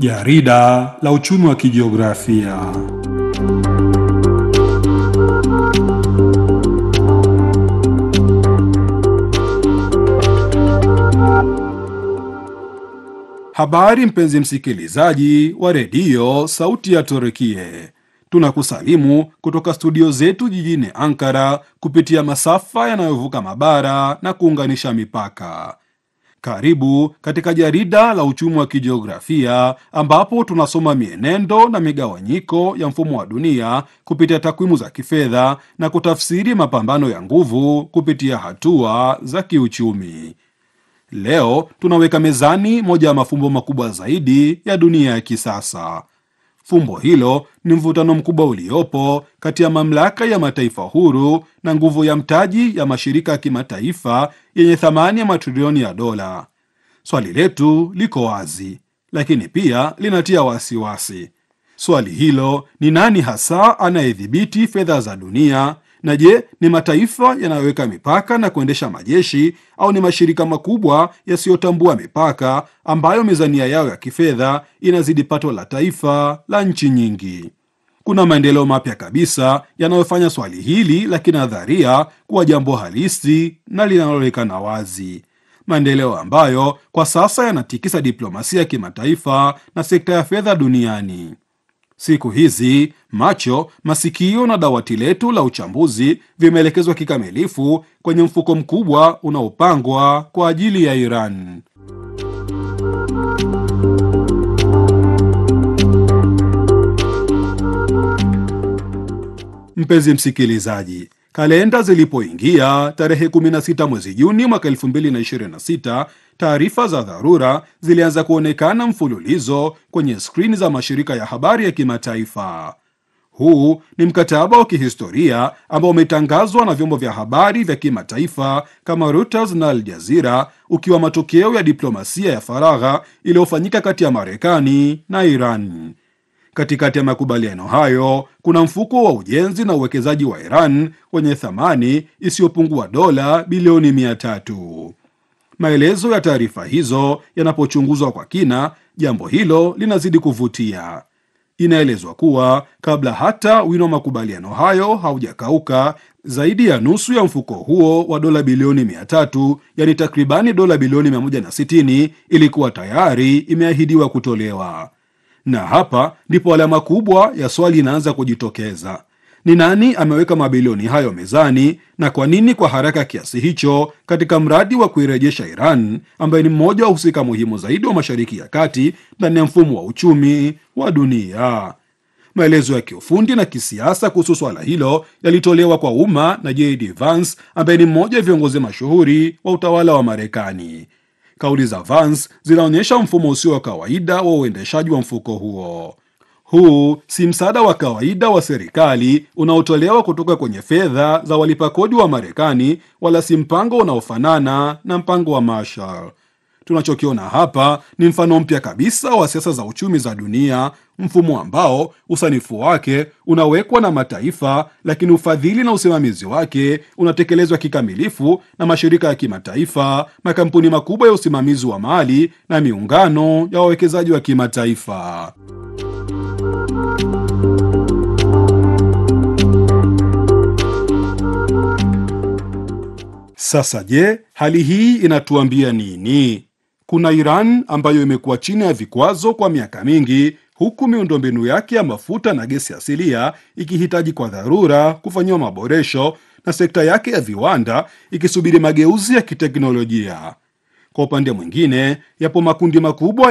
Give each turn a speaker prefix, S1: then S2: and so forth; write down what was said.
S1: Jarida la uchumi wa kijiografia. Habari mpenzi msikilizaji wa redio Sauti ya Turkie, tunakusalimu kutoka studio zetu jijini Ankara kupitia masafa yanayovuka mabara na kuunganisha mipaka. Karibu katika jarida la uchumi wa kijiografia ambapo tunasoma mienendo na migawanyiko ya mfumo wa dunia kupitia takwimu za kifedha na kutafsiri mapambano ya nguvu kupitia hatua za kiuchumi. Leo tunaweka mezani moja ya mafumbo makubwa zaidi ya dunia ya kisasa. Fumbo hilo ni mvutano mkubwa uliopo kati ya mamlaka ya mataifa huru na nguvu ya mtaji ya mashirika ya kimataifa yenye thamani ya matrilioni ya dola. Swali letu liko wazi, lakini pia linatia wasiwasi. Swali hilo ni nani hasa anayedhibiti fedha za dunia? Na je, ni mataifa yanayoweka mipaka na kuendesha majeshi au ni mashirika makubwa yasiyotambua mipaka ambayo mizania yao ya kifedha inazidi pato la taifa la nchi nyingi? Kuna maendeleo mapya kabisa yanayofanya swali hili la kinadharia kuwa jambo halisi na linaloonekana wazi, maendeleo ambayo kwa sasa yanatikisa diplomasia ya kimataifa na sekta ya fedha duniani. Siku hizi macho, masikio na dawati letu la uchambuzi vimeelekezwa kikamilifu kwenye mfuko mkubwa unaopangwa kwa ajili ya Iran. Mpenzi msikilizaji, kalenda zilipoingia tarehe 16 mwezi Juni mwaka 2026, taarifa za dharura zilianza kuonekana mfululizo kwenye skrini za mashirika ya habari ya kimataifa. Huu ni mkataba wa kihistoria ambao umetangazwa na vyombo vya habari vya kimataifa kama Reuters na Al Jazeera, ukiwa matokeo ya diplomasia ya faragha iliyofanyika kati ya Marekani na Iran. Katikati ya makubaliano hayo kuna mfuko wa ujenzi na uwekezaji wa Iran wenye thamani isiyopungua dola bilioni mia tatu. Maelezo ya taarifa hizo yanapochunguzwa kwa kina, jambo hilo linazidi kuvutia. Inaelezwa kuwa kabla hata wino wa makubaliano hayo haujakauka, zaidi ya nusu ya mfuko huo wa dola bilioni mia tatu, yani takribani dola bilioni 160 ilikuwa tayari imeahidiwa kutolewa na hapa ndipo alama kubwa ya swali inaanza kujitokeza: ni nani ameweka mabilioni hayo mezani, na kwa nini kwa haraka kiasi hicho katika mradi wa kuirejesha Iran ambaye ni mmoja wa husika muhimu zaidi wa Mashariki ya Kati ndani ya mfumo wa uchumi wa dunia? Maelezo ya kiufundi na kisiasa kuhusu swala hilo yalitolewa kwa umma na JD Vance ambaye ni mmoja wa viongozi mashuhuri wa utawala wa Marekani. Kauli za Vance zinaonyesha mfumo usio wa kawaida wa uendeshaji wa mfuko huo. Huu si msaada wa kawaida wa serikali unaotolewa kutoka kwenye fedha za walipa kodi wa Marekani, wala si mpango unaofanana na mpango wa Marshall. Tunachokiona hapa ni mfano mpya kabisa wa siasa za uchumi za dunia, mfumo ambao usanifu wake unawekwa na mataifa, lakini ufadhili na usimamizi wake unatekelezwa kikamilifu na mashirika ya kimataifa, makampuni makubwa ya usimamizi wa mali na miungano ya wawekezaji wa kimataifa. Sasa je, hali hii inatuambia nini? Kuna Iran ambayo imekuwa chini ya vikwazo kwa miaka mingi, huku miundombinu yake ya mafuta na gesi asilia ikihitaji kwa dharura kufanyiwa maboresho na sekta yake ya viwanda ikisubiri mageuzi ya kiteknolojia. Kwa upande mwingine, yapo makundi makubwa